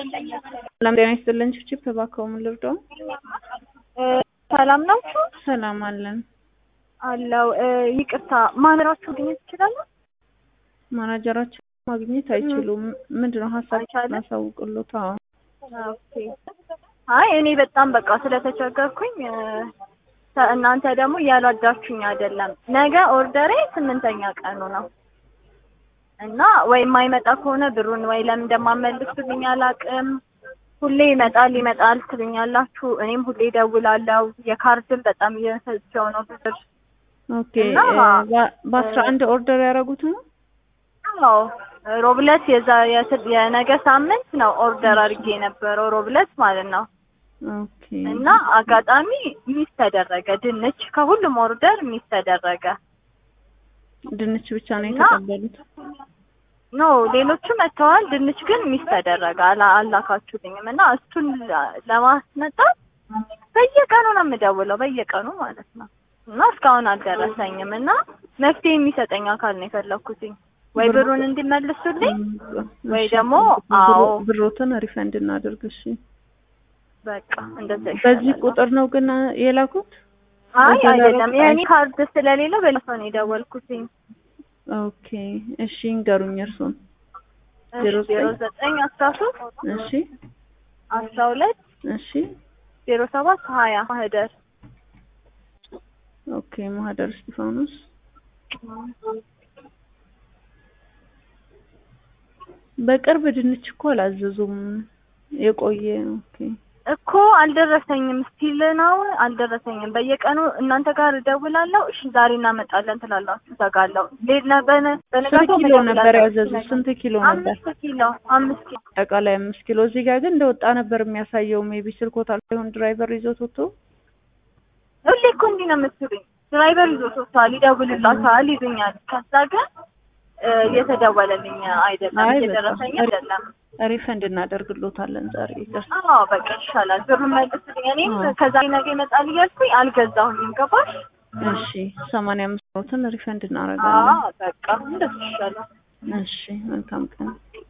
ሰላም ጤና ይስጥልን። ችፕ እባክዎ ምን ልርዳው? ሰላም ናችሁ? ሰላም አለን። አለው ይቅርታ፣ ማንራችሁ ማግኘት ይችላሉ? ማናጀራችን ማግኘት አይችሉም። ምንድነው ሀሳብ አይቻልም? እናሳውቅሎት? አዎ ኦኬ። አይ እኔ በጣም በቃ ስለተቸገርኩኝ እ፣ እናንተ ደግሞ እያሏዳችሁኝ አይደለም። ነገ ኦርደሬ ስምንተኛ ቀኑ ነው እና ወይ የማይመጣ ከሆነ ብሩን ወይ ለምን እንደማመልሱልኝ አላውቅም። ሁሌ ይመጣል ይመጣል ትሉኛላችሁ፣ እኔም ሁሌ እደውላለሁ። የካርድን በጣም እየፈጀው ነው ብር። ኦኬ። እና በ- በአስራ አንድ ኦርደር ያደረጉት ነው። አዎ ሮብለት የዛ የስ- የነገ ሳምንት ነው ኦርደር አድርጌ የነበረው ሮብለት ማለት ነው። ኦኬ እና አጋጣሚ ሚስ ተደረገ። ድንች ከሁሉም ኦርደር ሚስ ተደረገ። ድንች ብቻ ነው እና- የተቀበሉት። ኖ ሌሎቹ መጥተዋል። ድንች ግን ሚስ ተደረገ። አላ- አላካችሁልኝም እና እሱን ለ- ለማስመጣት በየቀኑ ነው የምደውለው፣ በየቀኑ ማለት ነው። እና እስካሁን አልደረሰኝም እና መፍትሄ የሚሰጠኝ አካል ነው የፈለኩትኝ ወይ ብሩ- ብሩን እንዲመልሱልኝ ወይ እሺ፣ ደግሞ ብሩ- አዎ ብሮትን ሪፈንድ እናድርግ። እሺ በቃ እንደዛ በዚህ ይሻላል። ቁጥር ነው ግን የላኩት? አይ ወደ አይደለም ሮብ የእኔ ካርድ ስለሌለው በሌላ ሰው ነው የደወልኩትኝ። ኦኬ እሺ እንገሩኝ እርሱን። ዜሮ ዜሮ ዘጠኝ ዘጠኝ አስራ ሶስት እሺ አስራ ሁለት እሺ ዜሮ ሰባት ሀያ ማህደር ኦኬ ማህደር እስጢፋኖስ በቅርብ ድንች እኮ አላዘዙም። የቆየ ኦኬ እኮ አልደረሰኝም። ስቲል ነው አልደረሰኝም። በየቀኑ እናንተ ጋር እደውላለሁ። እሺ ዛሬ እናመጣለን ትላላችሁ፣ እዘጋለሁ። ሌላ በነ ስንት በነጋታው ኪሎ ነበር እደውላለሁ። ያዘዙት? ስንት ኪሎ ነበር? አምስት ኪሎ አምስት ኪሎ አጠቃላይ አምስት ኪሎ። እዚህ ጋር ግን እንደወጣ ነበር የሚያሳየው። ሜቢ ስልኮት አልሆን ድራይቨር ይዞት ወጥቶ ሁሌ እኮ እንዲህ ነው የምትሉኝ። ድራይቨር ይዞ ወጥቷል፣ ይደውልላታል፣ ይሉኛል። ከዛ ግን እ፣ እየተደወለልኝ አይደለም፣ አይ እየደረሰኝ በቃ አይደለም። ሪፈንድ እናደርግሎታለን ዛሬ ይደርስ። አዎ በቃ ይሻላል። ብሩን መልስልኝ። እኔም አዎ። ከዛሬ ነገ ይመጣል እያልኩኝ አልገዛሁኝም። ገባሽ? እሺ ሰማንያ አምስት ኖትን ሪፈንድ እናደርጋለን። አዎ በቃ እንደሱ ይሻላል። እሺ መልካም ቀን።